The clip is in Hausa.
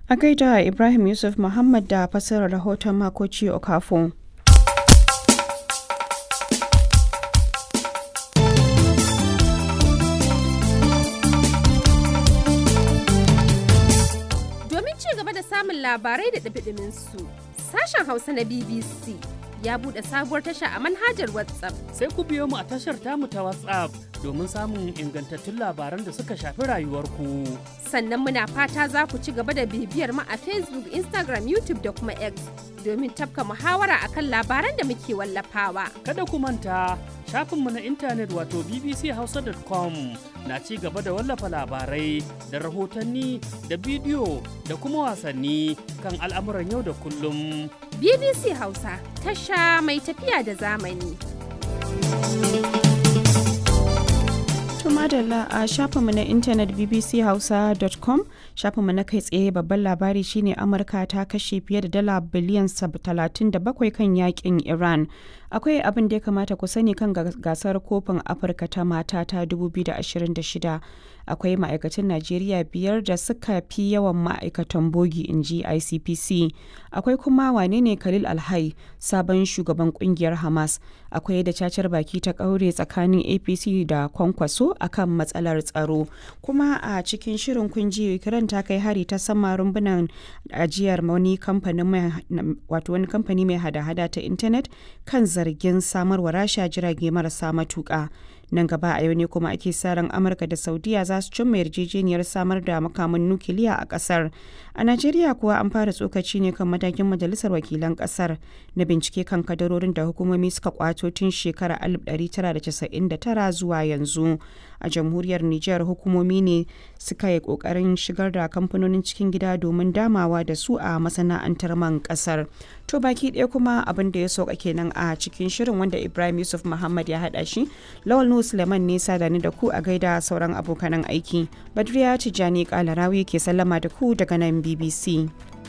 A gaida Ibrahim Yusuf Muhammad da fassarar rahoton Makoci Okafo. Domin ci gaba da samun labarai da ɗabiɗimin su, sashen Hausa na BBC ya buɗe sabuwar tasha a manhajar WhatsApp. Sai ku biyo mu a tashar tamu ta WhatsApp domin samun ingantattun labaran da suka shafi rayuwarku. Sannan muna fata za ku ci gaba da bibiyar mu a Facebook, Instagram, YouTube da kuma X domin tafka muhawara akan labaran da muke wallafawa. Kada ku manta shafinmu na intanet wato bbchausa.com na ci gaba da wallafa labarai da rahotanni da bidiyo da kuma wasanni kan al'amuran yau da kullum. BBC Hausa, tasha mai tafiya da zamani. madalla a shafinmu na intanet bbchausa.com shafinmu na kai tsaye babban labari shine amurka ta kashe fiye da dala biliyan 37 kan yakin iran akwai abin da ya kamata ku sani kan gasar kofin afirka ta mata ta 2026 akwai ma'aikatan najeriya biyar da suka fi yawan ma'aikatan bogi in ji icpc akwai kuma wane ne khalil alhai sabon shugaban kungiyar hamas akwai da cacar baki ta kaure tsakanin apc da kwankwaso akan matsalar tsaro kuma a cikin shirin kunji ukraine ta kai hari ta sama rumbunan ajiyar wani kamfani mai hada-hada ta intanet kan zargin samarwa rasha jirage marasa matuka nan gaba a yau ne kuma ake sa ran amurka da saudiya za su cimma yarjejeniyar samar da makaman nukiliya a kasar a najeriya kuwa an fara tsokaci ne kan matakin majalisar wakilan kasar na bincike kan kadarorin da hukumomi suka kwato tun shekarar 1999 zuwa yanzu a jamhuriyar niger hukumomi ne suka yi kokarin shigar da kamfanonin cikin gida domin damawa da su a masana'antar man kasar to baki ɗaya kuma abin da ya sauka kenan a cikin shirin wanda ibrahim yusuf muhammad ya haɗa shi lawal nu suleiman ne sadani da ku a gaida sauran abokanan aiki badriya tijjani kalarawi ke sallama da ku daga nan bbc